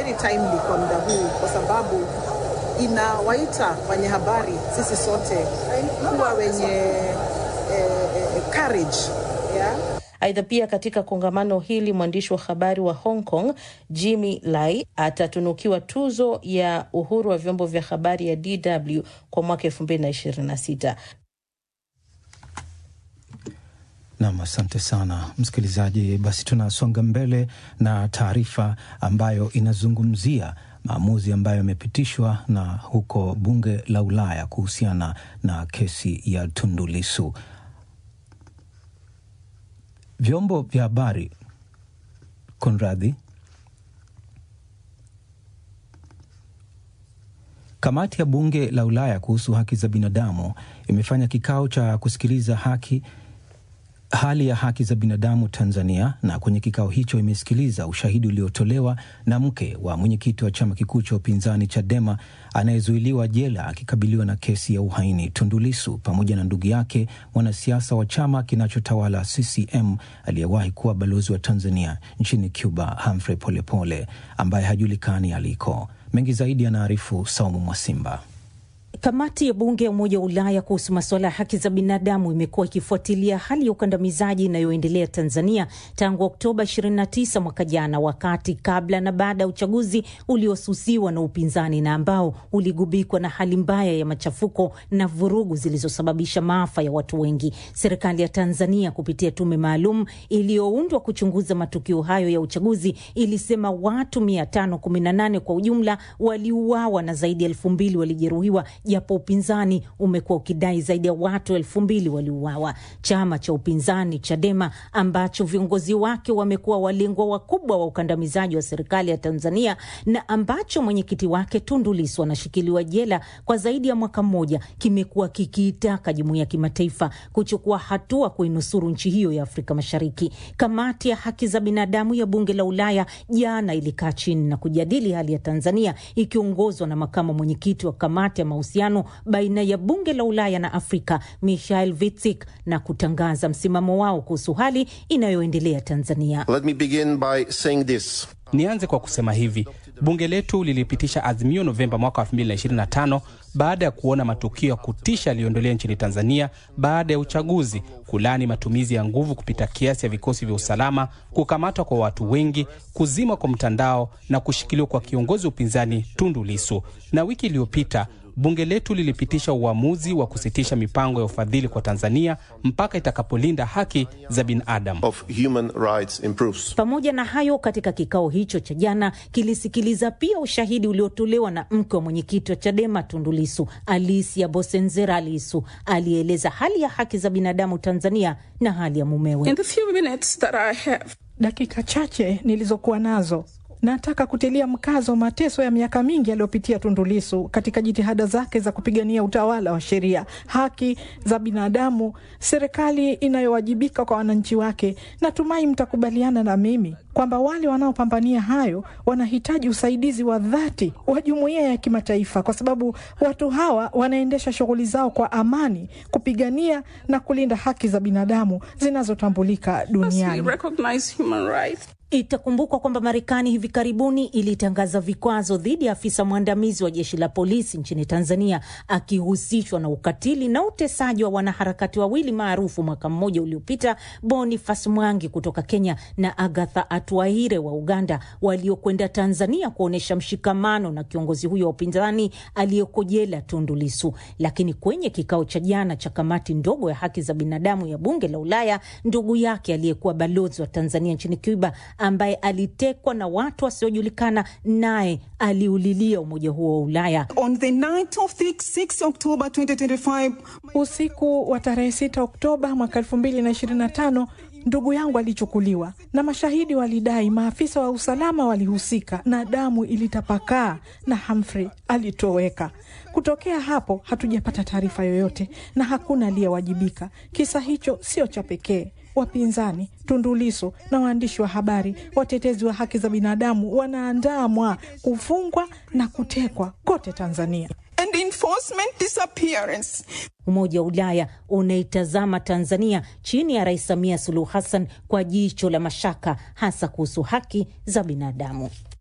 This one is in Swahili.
very timely kwa muda huu, kwa sababu inawaita wenye habari sisi sote kuwa wenye eh, eh, courage yeah? Aidha, pia katika kongamano hili mwandishi wa habari wa Hong Kong Jimmy Lai atatunukiwa tuzo ya uhuru wa vyombo vya habari ya DW kwa mwaka 2026. Nam, asante sana msikilizaji. Basi tunasonga mbele na taarifa ambayo inazungumzia maamuzi ambayo yamepitishwa na huko bunge la Ulaya kuhusiana na kesi ya Tundu Lissu. Vyombo vya habari kunradhi, kamati ya bunge la Ulaya kuhusu haki za binadamu imefanya kikao cha kusikiliza haki hali ya haki za binadamu Tanzania, na kwenye kikao hicho imesikiliza ushahidi uliotolewa na mke wa mwenyekiti wa chama kikuu cha upinzani Chadema anayezuiliwa jela akikabiliwa na kesi ya uhaini Tundu Lissu, pamoja na ndugu yake mwanasiasa wa chama kinachotawala CCM aliyewahi kuwa balozi wa Tanzania nchini Cuba Humphrey Polepole ambaye hajulikani aliko. Mengi zaidi anaarifu Saumu Mwasimba. Kamati ya bunge ya Umoja wa Ulaya kuhusu masuala ya haki za binadamu imekuwa ikifuatilia hali ya ukandamizaji inayoendelea Tanzania tangu Oktoba 29 mwaka jana, wakati kabla na baada ya uchaguzi uliosusiwa na upinzani na ambao uligubikwa na hali mbaya ya machafuko na vurugu zilizosababisha maafa ya watu wengi. Serikali ya Tanzania kupitia tume maalum iliyoundwa kuchunguza matukio hayo ya uchaguzi ilisema watu 518 kwa ujumla waliuawa na zaidi ya elfu mbili walijeruhiwa japo upinzani umekuwa ukidai zaidi ya watu elfu mbili waliuawa. Chama cha upinzani Chadema ambacho viongozi wake wamekuwa walengwa wakubwa wa ukandamizaji wa serikali ya Tanzania na ambacho mwenyekiti wake Tundu Lissu anashikiliwa jela kwa zaidi ya mwaka mmoja, kimekuwa kikiitaka jumuiya ya kimataifa kuchukua hatua kuinusuru nchi hiyo ya Afrika Mashariki. Kamati ya haki za binadamu ya bunge la Ulaya jana ilikaa chini na kujadili hali ya Tanzania ikiongozwa na makamu mwenyekiti wa kamati ya mahusiano baina ya bunge la Ulaya na Afrika Michael Vitsik na kutangaza msimamo wao kuhusu hali inayoendelea Tanzania. Let me begin by saying this. Nianze kwa kusema hivi, bunge letu lilipitisha azimio Novemba mwaka 2025 baada ya kuona matukio ya kutisha yaliyoendelea nchini Tanzania baada ya uchaguzi, kulani matumizi ya nguvu kupita kiasi ya vikosi vya usalama, kukamatwa kwa watu wengi, kuzima kwa mtandao na kushikiliwa kwa kiongozi wa upinzani Tundu Lissu. Na wiki iliyopita bunge letu lilipitisha uamuzi wa kusitisha mipango ya ufadhili kwa Tanzania mpaka itakapolinda haki za binadamu. of human rights improves. Pamoja na hayo, katika kikao hicho cha jana kilisikiliza pia ushahidi uliotolewa na mke wa mwenyekiti wa Chadema Tundu Lissu, Alicia Bosenzera Lissu, aliyeeleza hali ya haki za binadamu Tanzania na hali ya mumewe. In the few minutes that I have, Dakika chache nilizokuwa nazo nataka kutilia mkazo mateso ya miaka mingi aliyopitia Tundu Lissu katika jitihada zake za kupigania utawala wa sheria, haki za binadamu, serikali inayowajibika kwa wananchi wake. Natumai mtakubaliana na mimi kwamba wale wanaopambania hayo wanahitaji usaidizi wa dhati wa jumuiya ya kimataifa, kwa sababu watu hawa wanaendesha shughuli zao kwa amani, kupigania na kulinda haki za binadamu zinazotambulika we duniani. recognize human rights. Itakumbukwa kwamba Marekani hivi karibuni ilitangaza vikwazo dhidi ya afisa mwandamizi wa jeshi la polisi nchini Tanzania akihusishwa na ukatili na utesaji wa wanaharakati wawili maarufu mwaka mmoja uliopita, Boniface Mwangi kutoka Kenya na Agatha Atuaire wa Uganda, waliokwenda Tanzania kuonyesha mshikamano na kiongozi huyo wa upinzani aliyeko jela Tundu Lissu. Lakini kwenye kikao cha jana cha kamati ndogo ya haki za binadamu ya bunge la Ulaya, ndugu yake aliyekuwa balozi wa Tanzania nchini Cuba ambaye alitekwa na watu wasiojulikana, naye aliulilia umoja huo wa Ulaya. On the night of the 6 October 2025, Usiku wa tarehe 6 Oktoba mwaka 2025 ndugu yangu alichukuliwa na mashahidi walidai maafisa wa usalama walihusika na damu ilitapakaa na Humphrey alitoweka. Kutokea hapo hatujapata taarifa yoyote na hakuna aliyewajibika. Kisa hicho sio cha pekee. Wapinzani, Tundu Lissu na waandishi wa habari, watetezi wa haki za binadamu wanaandamwa, kufungwa na kutekwa kote Tanzania. and enforcement disappearance. Umoja wa Ulaya unaitazama Tanzania chini ya Rais Samia Suluhu Hassan kwa jicho la mashaka, hasa kuhusu haki za binadamu.